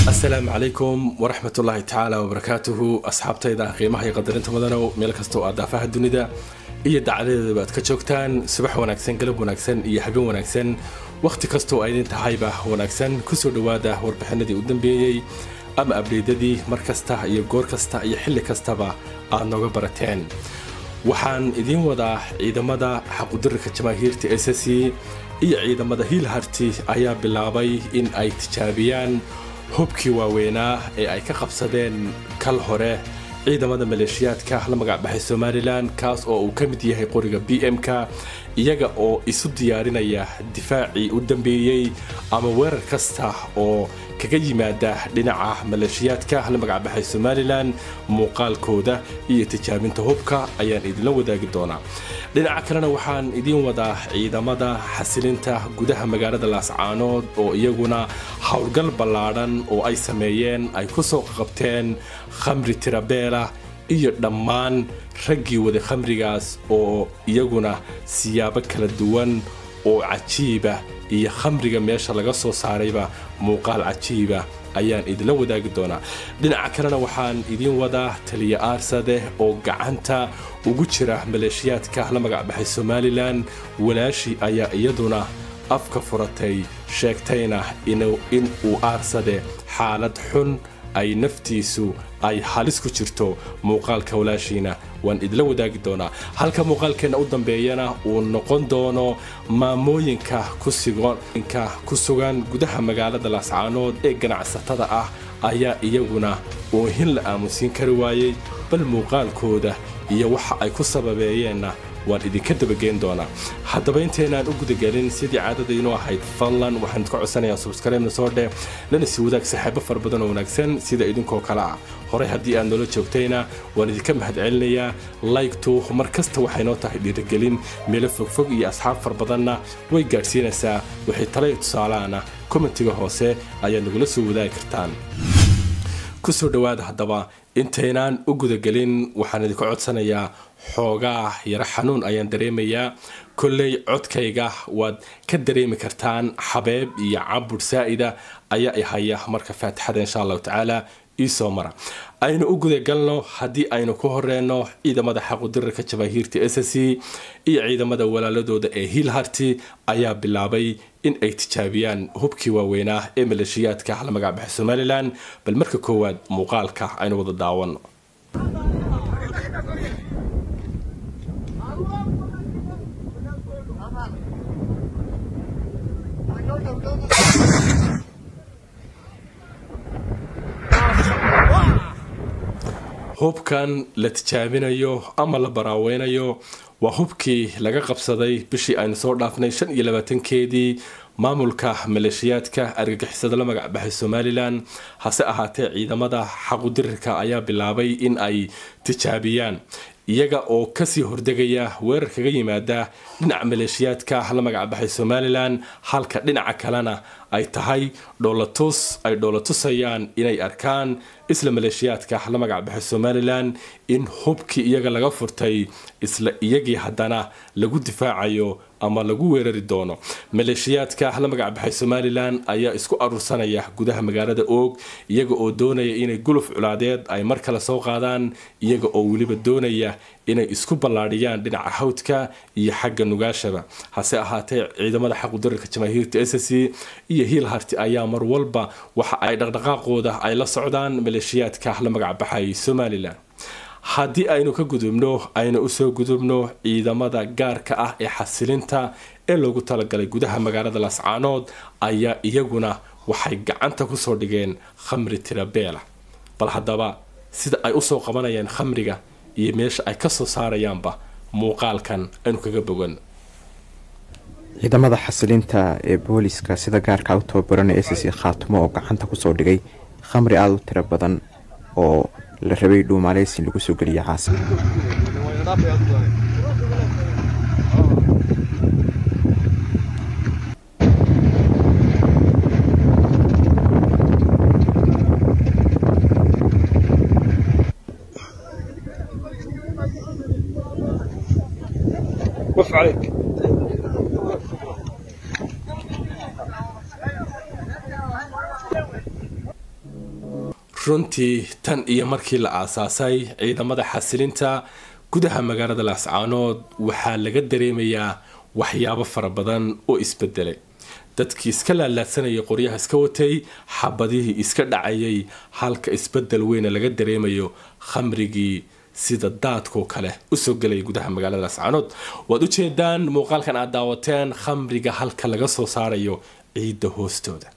asalaamu calaykum waraxmat ullaahi tacaala wabarakaatuhu asxaabtayda qiimaha iyo qadarinta mudanow meel kasta oo aad daafaha dunida iyo dacaladeedaba aad ka joogtaan subax wanaagsan galab wanaagsan iyo habeen wanaagsan wakhti kastoo aydin tahayba wanaagsan kusoo dhowaada warbixinadii u dambeeyey ama abdeydadii mar kasta iyo goor kasta iyo xilli kastaba aad nooga barateen waxaan idiin wadaa ciidamada xaqudirarka jamaahiirta s c iyo ciidamada hiilharti ayaa bilaabay in ay tijaabiyaan hubkii waaweynaa ee ay ka qabsadeen kal hore ciidamada maleeshiyaadka la magacbaxay somalilan kaas oo uu ka mid yahay qoriga b m-ka iyaga oo isu diyaarinaya difaacii u dambeeyey ama weerar kasta oo kaga yimaada dhinaca maleeshiyaadka la magacbaxay somalilan muuqaalkooda iyo tijaabinta hubka ayaan idinla wadaagi doonaa dhinaca kalena waxaan idiin wadaa ciidamada xasilinta gudaha magaalada laascaanood oo iyaguna howlgal ballaadhan oo ay sameeyeen ay ku soo qabteen khamri tirabeela iyo dhammaan raggii wada khamrigaas oo iyaguna siyaabo kala duwan oo cajiiba iyo khamriga meesha laga soo saarayba muuqaal cajiiba ayaan idinla wadaagi doonaa dhinaca kalena waxaan idiin wadaa taliya aarsade oo gacanta ugu jira maleeshiyaadka la magacbaxay somalilan walaashii ayaa iyaduna afka furatay sheegtayna in uu aarsade xaalad xun ay naftiisu ay halis ku jirto muuqaalka walaashiina waan idila wadaagi doonaa halka muuqaalkeenna u dambeeyana uu noqon doono maamooyinka ku sugan gudaha magaalada laascaanood ee ganacsatada ah ayaa iyaguna oohin la aamusiin kari waayey bal muuqaalkooda iyo waxa ay ku sababeeyeenna waan idinka dabageen doonaa haddaba intaynaan u gudagelin sidii caadadaynoo ahayd fadlan waxaan idka codsanayaa subskribna soo dheh lana sii wadaag saxaabo fara badan oo wanaagsan sida idinkoo kale ah horey haddii aad noola joogtayna waan idinka mahadcelinayaa laygtu mar kasta waxay noo tahay dhiirigelin meelo fogfog iyo asxaab far badanna way gaadhsiinaysaa waxay tala iyo tusaalaana kommentiga hoose ayaad nagula soo wadaagi kartaan kusoo dhowaada haddaba intaynaan u gudagelin waxaan idinka codsanayaa xoogaa yaro xanuun ayaan dareemayaa kolley codkayga waad ka dareemi kartaan xabeeb iyo cabur saa'ida ayaa i haya marka faatixada insha allahu tacaala iisoo mara aynu u gudagalno haddii aynu ku horeyno ciidamada xaqudirarka jamaahiirta s c iyo ciidamada walaaladooda ee hiilharti ayaa bilaabay in ay tijaabiyaan hubkii waaweynaa ee maleeshiyaadka la magacbaxay somalilan bal marka koowaad muuqaalka aynu wada daawano hubkan la tijaabinayo ama la baraaweynayo waa hubkii laga qabsaday bishii aynu soo dhaafnay shan iyo labaatankeedii maamulka maleeshiyaadka argagixisada la magacbaxay somalilan hase ahaatee ciidamada xaqudirirka ayaa bilaabay in ay tijaabiyaan iyaga oo kasii hordegaya weerar kaga yimaada dhinaca maleeshiyaadka la magacbaxay somalilan halka dhinaca kalena ay tahay dhoolatus ay dhoolatusayaan inay arkaan isla maleeshiyaadka la magacbaxay somalilan in hubkii iyaga laga furtay isla iyagii haddana lagu difaacayo ama lagu weerari doono maleeshiyaadka la magacbaxay somalilan ayaa isku aruursanaya gudaha magaalada oog iyaga oo doonaya inay guluf culaadeed ay mar kale soo qaadaan iyaga oo weliba doonaya inay isku ballaadhiyaan dhinaca hawdka iyo xagga nugaashaba hase ahaatee ciidamada xaqudararka jamaahiirta s c iyo hiilharti ayaa mar walba waxa ay dhaqdhaqaaqooda ay la socdaan maleeshiyaadka la magacbaxay somalilan haddii aynu ka gudubno aynu usoo gudubno ciidamada gaarka ah ee xasilinta ee loogu talagalay gudaha magaalada laascaanood ayaa iyaguna waxay gacanta kusoo dhigeen khamri tirabeela bal haddaba sida ay usoo qabanayaan khamriga iyo meesha ay kasoo saarayaanba muuqaalkan aynu kaga bogan ciidamada xasilinta ee booliska sida gaarka u tababaran ee s c khaatumo oo gacanta kusoo dhigay khamri aada u tiro badan oo la rabay dhuumaaleysin lagu soo geliya caasi وف عليك runtii tan iyo markii la aasaasay ciidamada xasilinta gudaha magaalada laascaanood waxaa laga dareemayaa waxyaabo fara badan oo isbedelay dadkii iska laalaadsanayay qoryaha iska watay xabadihii iska dhacayay halka isbedel weyna laga dareemayo khamrigii sida daadkoo kale usoo gelaya gudaha magaalada laascaanood waad ujeedaan muuqaalkan aad daawateen khamriga halka laga soo saarayo ciidda hoostooda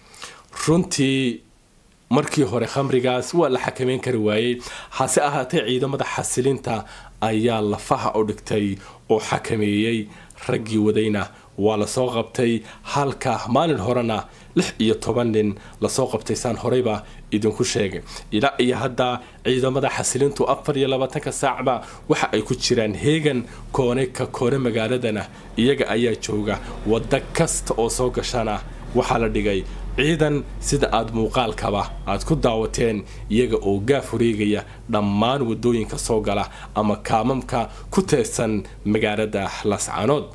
runtii markii hore khamrigaas waa la xakameyn kari waayey hase ahaatee ciidamada xasilinta ayaa lafaha u dhigtay oo xakameeyey raggii wadayna waa lasoo qabtay halka maalin horena lix iyo toban nin lasoo qabtay saan horeyba idinku sheegay ilaa iyo hadda ciidamada xasilintu afar iyo labaatanka saacba waxa ay ku jiraan heegan koone ka koone magaaladana iyaga ayaa jooga waddo kasta oo soo gashana waxaa la dhigay ciidan sida aada muuqaalkaba aad ku daawateen iyaga oo gaaf wareegaya dhammaan wadooyinka soo gala ama kaamamka ku teedsan magaalada lascaanood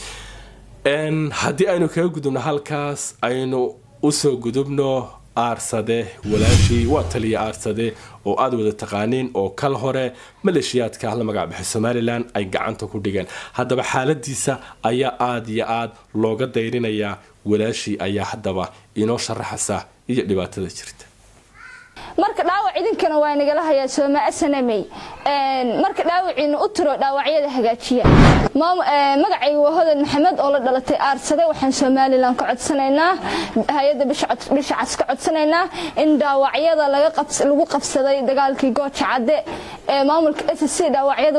haddii aynu kaga gudubno halkaas aynu usoo gudubno aarsade walaashii waa taliya aarsade oo aada wada taqaaniin oo kal hore maleeshiyaadka la magacbaxay somalilan ay gacanta ku dhigeen haddaba xaaladiisa ayaa aada iyo aada looga dayrinayaa walaashii ayaa haddaba inoo sharaxaysa iyo dhibaatada jirta marka dhaawac idinkana waa nagala hayaa sooma asanamey marka dhaawiciina u tiro dhaawacyada hagaajiya magacayga waa hodan maxamed oo la dhalatay aarsade waxaan somalilan ka codsanaynaa hay-adda bisha cas ka codsanaynaa in dhaawacyada lagu qabsaday dagaalkii gooja cadde ee maamulka s c dhaawacyada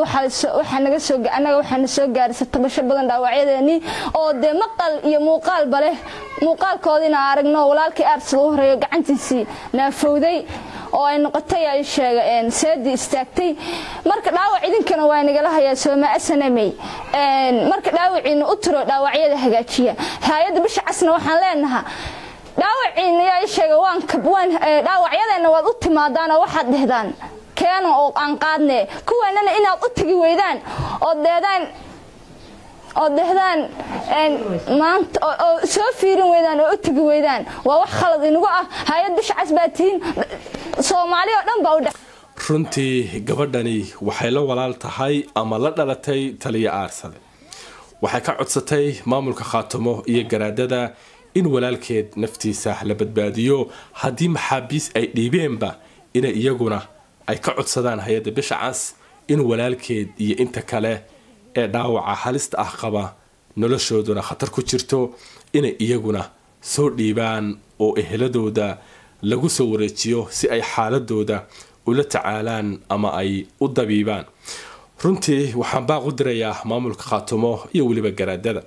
anaga waxaana soo gaarisa tabasho badan dhaawacyadeeni oo dee maqal iyo muuqaalba leh muuqaalkoodiina aragno walaalkii aarsada u horeeyo gacantiisii naafowday oo ay noqotay ay sheega seedii istaagtay marka dhaawac idinkana waa nagala hayaa sooma asanamey marka dhaawiciina u tiro dhaawacyada hagaajiya hay-adda bisha casna waxaan leenahaa dhaawaciina yaa sheega dhaawacyadeena waad u timaadaan oo waxaad dhehdaan keena oo aan qaadne kuwaanana inaad u tegi weydaan oo deedaan oo dehdaan maanta oo soo fiirin weydaan oo u tegi weydaan waa wax khalad inagu ah hay-ad bisha cas baa tihiin soomaali oo dhan baa u dhex runtii gabadhani waxay la walaal tahay ama la dhalatay taliya aarsade waxay ka codsatay maamulka khaatamo iyo garaadada in walaalkeed naftiisa la badbaadiyo haddii maxaabiis ay dhiibeenba inay iyaguna ay ka codsadaan hay-adda bisha cas in walaalkeed iyo inta kale ee dhaawaca halista ah qaba noloshooduna khatar ku jirto inay iyaguna soo dhiibaan oo eheladooda lagu soo wareejiyo si ay xaaladooda ula tacaalaan ama ay u dabiibaan runtii waxaan baaq u dirayaa maamulka khaatumo iyo weliba garaadada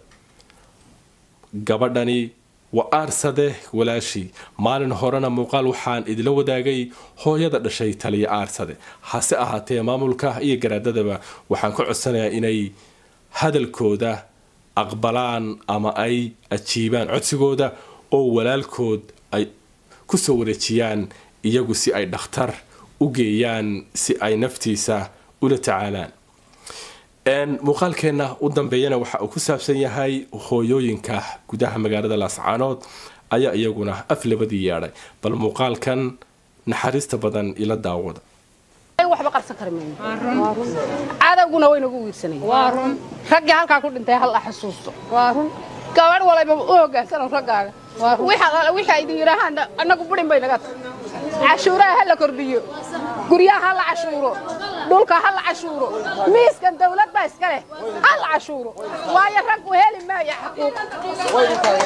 gabadhani waa aarsade walaashii maalin horena muuqaal waxaan idila wadaagay hooyada dhashay taliya aarsade hase ahaatee maamulka iyo garaadadaba waxaan ka codsanayaa inay hadalkooda aqbalaan ama ay ajiibaan codsigooda oo walaalkood ay kusoo wareejiyaan iyagu si ay dhakhtar u geeyaan si ay naftiisa ula tacaalaan muuqaalkeenna u dambeeyana waxa uu ku saabsan yahay hooyooyinka gudaha magaalada laascaanood ayaa iyaguna af labadii yeedhay bal muuqaalkan naxariista badan ila daawada waxba qarsan kari mayno cadowguna waynagu wiirsanayeen raggii halkaa ku dhintay hal xasuusto gabadh walayba u hogaansano raggaaga wixii idin yidhaahaan annagu burin bay naga tahay cashuuraha ha la kordhiyo guryaha ha la cashuuro dhulka ha la cashuuro miiskan dawlad baa iska leh ha la cashuuro waayo raggu heli maayo xaquuq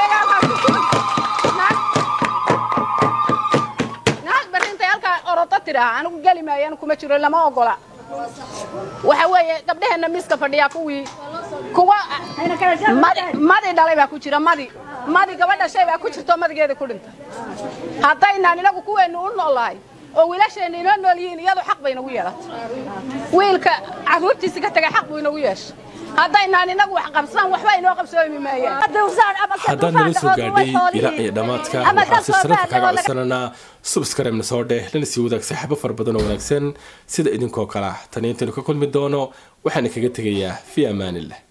naag barintay halkaa orodo tidhaa anigu geli maayo anigu kuma jiro lama ogola waxa weeye gabdhaheenna miiska fadhiyaa kuwii kuwa madi dhalay baa ku jira madi madi gabadha shay baa ku jirto madigeeda ku dhintay haddaynaan inagu kuweennu u noolahay oo wiilasheenna inoo nool yihiin iyadu xaq bay inagu yeelatay wiilka carruurtiisi ka tagay xaq buu inagu yeeshay haddaynaan inagu wax qabsan waxba inoo qabsoomi maayaan haddaan nala soo gaadhay ilaa iyo dhammaadka waxaan si sharaf kaga codsananaa subscribe-na soo dheh lana sii wadaag saaxiibo fara badan oo wanaagsan sida idinkoo kale ah tani intaynu ka kulmi doono waxaana kaga tegayaa fi amaanillah